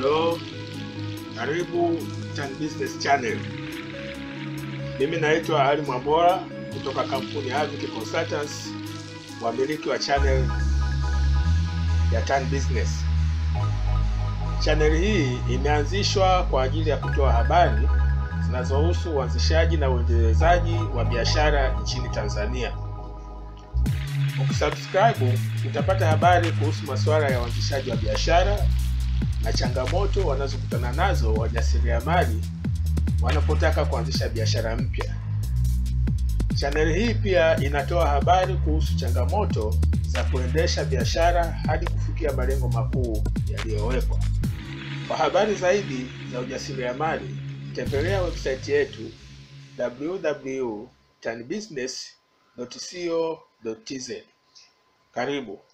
Hello, karibu Tan Business Channel. Mimi naitwa Ali Mwambola kutoka kampuni ya Avic Consultants, wamiliki wa channel ya Tan Business. Channel hii imeanzishwa kwa ajili ya kutoa habari zinazohusu uanzishaji na uendelezaji wa biashara nchini Tanzania. Ukisubscribe utapata habari kuhusu masuala ya uanzishaji wa biashara na changamoto wanazokutana nazo wajasiriamali wanapotaka kuanzisha biashara mpya. Chaneli hii pia inatoa habari kuhusu changamoto za kuendesha biashara hadi kufikia malengo makuu yaliyowekwa. Kwa habari zaidi za ujasiriamali, tembelea website yetu www.tanbusiness.co.tz. Karibu.